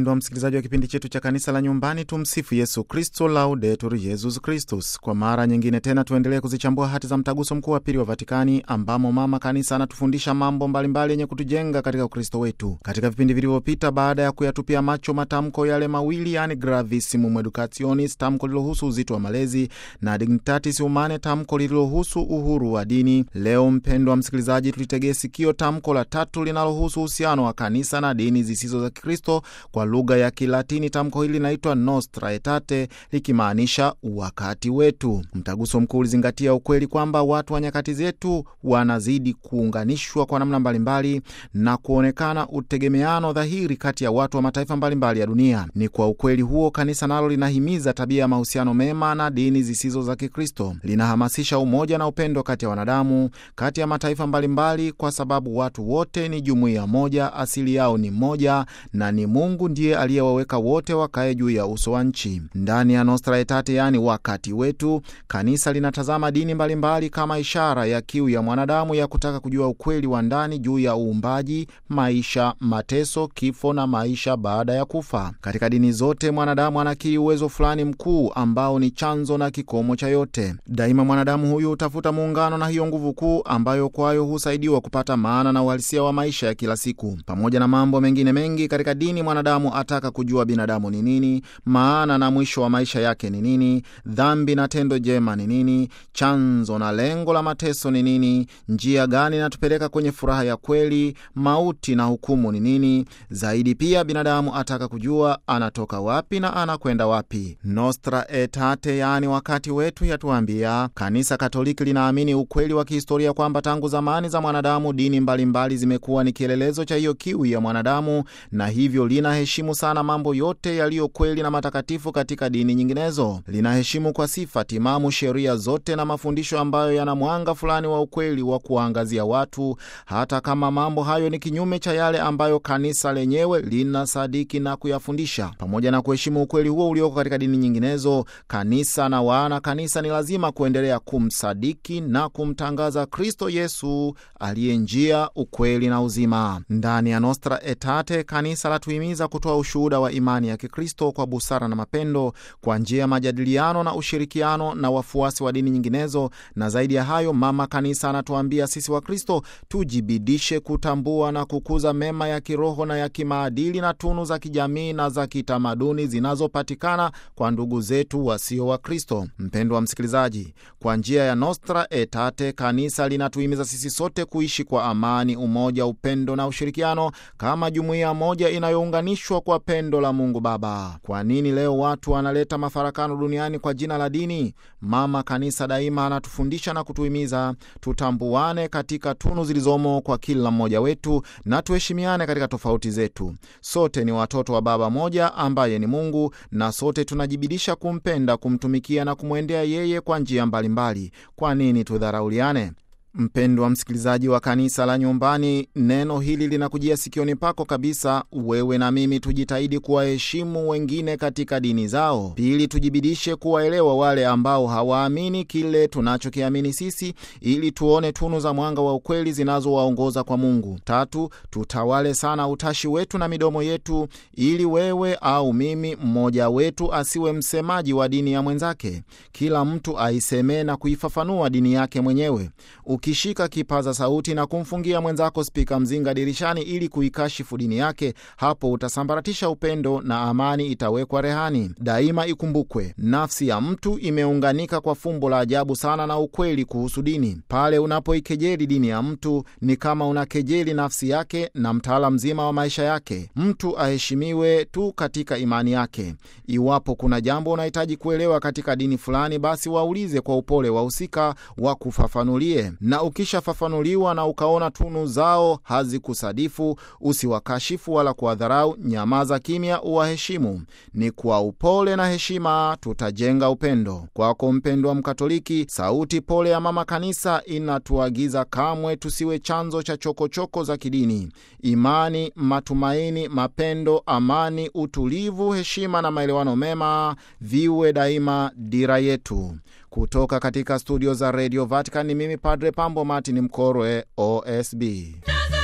Mpendwa msikilizaji wa kipindi chetu cha kanisa la nyumbani, tumsifu Yesu Kristo, laudetur Yesus Kristus. Kwa mara nyingine tena tuendelee kuzichambua hati za mtaguso mkuu wa pili wa Vatikani, ambamo mama kanisa anatufundisha mambo mbalimbali yenye kutujenga katika Ukristo wetu. Katika vipindi vilivyopita, baada ya kuyatupia macho matamko yale mawili, yani gravissimum educationis, tamko lililohusu uzito wa malezi, na dignitatis humanae, tamko lililohusu uhuru wa dini, leo mpendwa msikilizaji, tulitegee sikio tamko la tatu linalohusu uhusiano wa kanisa na dini zisizo za Kikristo. Kwa lugha ya Kilatini tamko hili linaitwa Nostra Aetate, likimaanisha wakati wetu. Mtaguso mkuu ulizingatia ukweli kwamba watu wa nyakati zetu wanazidi kuunganishwa kwa namna mbalimbali na kuonekana utegemeano dhahiri kati ya watu wa mataifa mbalimbali ya dunia. Ni kwa ukweli huo kanisa nalo linahimiza tabia ya mahusiano mema na dini zisizo za Kikristo, linahamasisha umoja na upendo kati ya wanadamu, kati ya mataifa mbalimbali, kwa sababu watu wote ni jumuiya moja, asili yao ni moja na ni Mungu ndiye aliyewaweka wote wakae juu ya uso wa nchi. Ndani ya Nostra Aetate, yaani wakati wetu, kanisa linatazama dini mbalimbali mbali kama ishara ya kiu ya mwanadamu ya kutaka kujua ukweli wa ndani juu ya uumbaji, maisha, mateso, kifo na maisha baada ya kufa. Katika dini zote mwanadamu anakiri uwezo fulani mkuu ambao ni chanzo na kikomo cha yote. Daima mwanadamu huyu hutafuta muungano na hiyo nguvu kuu ambayo kwayo husaidiwa kupata maana na uhalisia wa maisha ya kila siku. Pamoja na mambo mengine mengi katika dini, mwanadamu ataka kujua binadamu ni nini, maana na mwisho wa maisha yake ni nini, dhambi na tendo jema ni nini, chanzo na lengo la mateso ni nini, njia gani inatupeleka kwenye furaha ya kweli, mauti na hukumu ni nini. Zaidi pia binadamu ataka kujua anatoka wapi na anakwenda wapi. Nostra Aetate, yaani wakati wetu, yatuambia kanisa Katoliki linaamini ukweli wa kihistoria kwamba tangu zamani za mwanadamu dini mbalimbali zimekuwa ni kielelezo cha hiyo kiu ya mwanadamu, na hivyo linaheshimu sana mambo yote yaliyo kweli na matakatifu katika dini nyinginezo. Linaheshimu kwa sifa timamu sheria zote na mafundisho ambayo yana mwanga fulani wa ukweli wa kuwaangazia watu, hata kama mambo hayo ni kinyume cha yale ambayo kanisa lenyewe linasadiki na kuyafundisha. Pamoja na kuheshimu ukweli huo ulioko katika dini nyinginezo, kanisa na wana kanisa ni lazima kuendelea kumsadiki na kumtangaza Kristo Yesu aliye njia, ukweli na uzima. Ndani ya Nostra Aetate kanisa latuhimiza kutoa ushuhuda wa imani ya Kikristo kwa busara na mapendo kwa njia ya majadiliano na ushirikiano na wafuasi wa dini nyinginezo. Na zaidi ya hayo, mama kanisa anatuambia sisi Wakristo tujibidishe kutambua na kukuza mema ya kiroho na ya kimaadili na tunu za kijamii na za kitamaduni zinazopatikana kwa ndugu zetu wasio Wakristo. Mpendwa wa msikilizaji, kwa njia ya Nostra Aetate kanisa linatuhimiza sisi sote kuishi kwa amani, umoja, upendo na ushirikiano kama jumuiya moja inayounganishwa kwa pendo la Mungu Baba. Kwa nini leo watu wanaleta mafarakano duniani kwa jina la dini? Mama kanisa daima anatufundisha na kutuhimiza tutambuane katika tunu zilizomo kwa kila mmoja wetu na tuheshimiane katika tofauti zetu. Sote ni watoto wa Baba moja ambaye ni Mungu, na sote tunajibidisha kumpenda, kumtumikia na kumwendea yeye kwa njia mbalimbali. Kwa nini tudharauliane? Mpendwa msikilizaji wa kanisa la nyumbani, neno hili linakujia sikioni pako kabisa. Wewe na mimi tujitahidi kuwaheshimu wengine katika dini zao. Pili, tujibidishe kuwaelewa wale ambao hawaamini kile tunachokiamini sisi, ili tuone tunu za mwanga wa ukweli zinazowaongoza kwa Mungu. Tatu, tutawale sana utashi wetu na midomo yetu, ili wewe au mimi, mmoja wetu asiwe msemaji wa dini ya mwenzake. Kila mtu aisemee na kuifafanua dini yake mwenyewe. Ukishika kipaza sauti na kumfungia mwenzako spika mzinga dirishani ili kuikashifu dini yake, hapo utasambaratisha upendo na amani itawekwa rehani. Daima ikumbukwe, nafsi ya mtu imeunganika kwa fumbo la ajabu sana na ukweli kuhusu dini. Pale unapoikejeli dini ya mtu, ni kama unakejeli nafsi yake na mtaala mzima wa maisha yake. Mtu aheshimiwe tu katika imani yake. Iwapo kuna jambo unahitaji kuelewa katika dini fulani, basi waulize kwa upole wahusika wa kufafanulie na ukishafafanuliwa na ukaona tunu zao hazikusadifu, usiwakashifu wala kuwadharau. Nyamaza kimya, uwaheshimu. Ni kwa upole na heshima tutajenga upendo. Kwako mpendwa Mkatoliki, sauti pole ya mama kanisa inatuagiza kamwe tusiwe chanzo cha chokochoko choko za kidini. Imani, matumaini, mapendo, amani, utulivu, heshima na maelewano mema viwe daima dira yetu. Kutoka katika studio za Radio Vatican ni mimi Padre Pambo Martin Mkorwe, OSB.